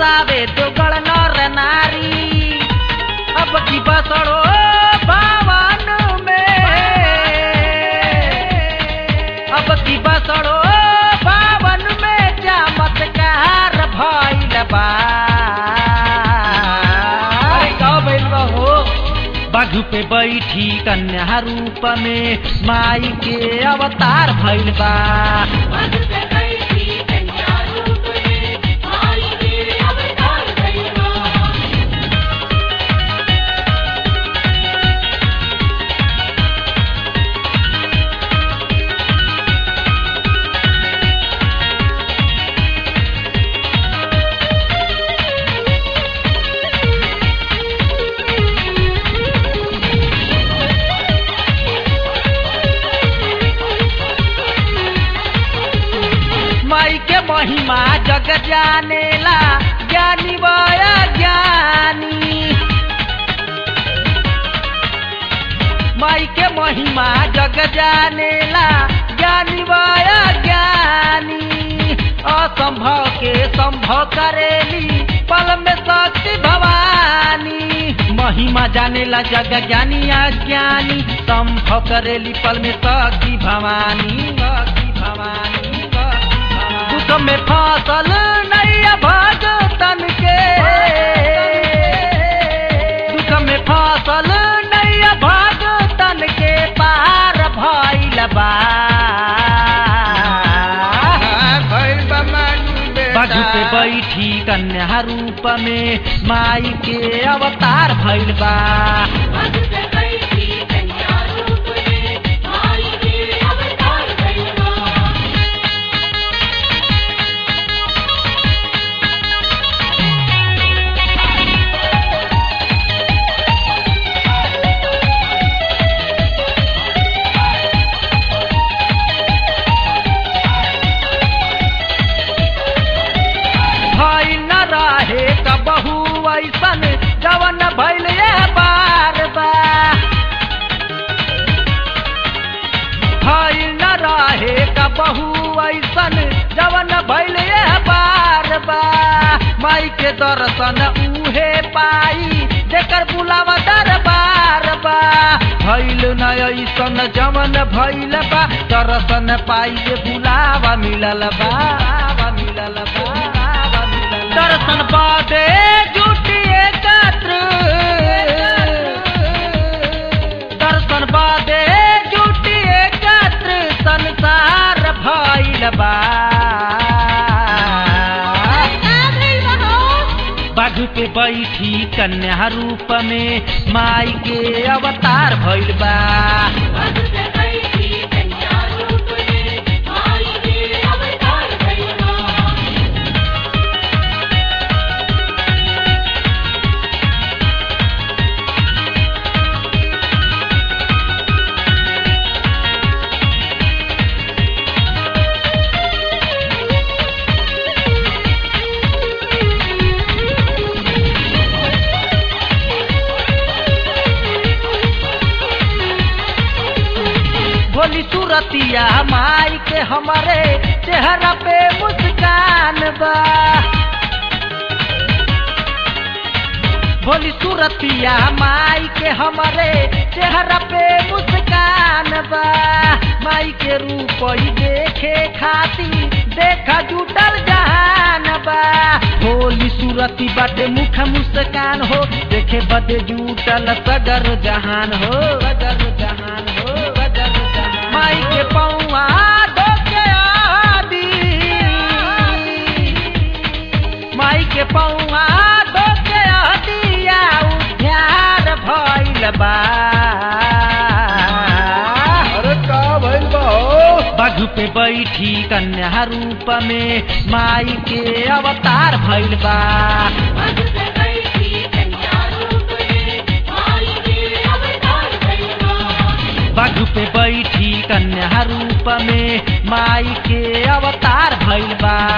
बावे दोगल नर नारी अब की बसड़ो भवन में अब की बसड़ो भवन में चमत्कार भइल बा अरे का भइल बा हो बाघ पे बैठी कन्या रूप में माई के अवतार भइल बा माई के महिमा जग जानेला ज्ञानी बया ज्ञानी माई के महिमा जग जानेला ज्ञानी बया ज्ञानी असंभव के संभव करेली पल में शक्ति भवानी महिमा जानेला जग ज्ञानी अज्ञानी संभव करेली पल में शक्ति भवानी शक्ति भवानी शक्ति भवानी। दुख में फसल नैया भगतन के दुख में फसल नैया भगतन के पार भइल बा भइल बा मानू बाजू पे बेटा बैठी कन्या रूप में माई के अवतार भइल बा भइल न रहे कबहू ऐसन जवन भइल ये बार बा भइल न रहे कबहू ऐसन जवन भइल ये बार बा माई के दर्शन उहे पाई जेकर बुलावा दरबार बा भइल न ऐसन जवन भइल बा दर्शन पाई जे बुलावा मिलल बा बुलावा मिलल बा बुलावा मिलल बा। दर्शन बादे जुटी एकत्र दर्शन बादे जुटी एकत्र संसार भइल बा बाजू पे बैठी कन्या रूप में माई के अवतार भइल बा भोली सूरतिया माई के हमारे चेहरा पे मुस्कान बा भोली सूरतिया माई के हमारे चेहरा पे मुस्कान बा माई के रूप ही देखे खाती देखा जुटल जहान बा भोली सूरती बाटे मुख मुस्कान हो देखे बदे जुटल सगर जहान हो सगर जहान हो सगर जहान माई के पौआ धोके आदी माई के पौआ धोके आदिया उद्यार भइल बा अरे का भइल बा हो बाघ पे बैठी कन्या रूप में माई के अवतार भइल बा बाघ पे बैठी कन्या रूप में माई के अवतार भइल बा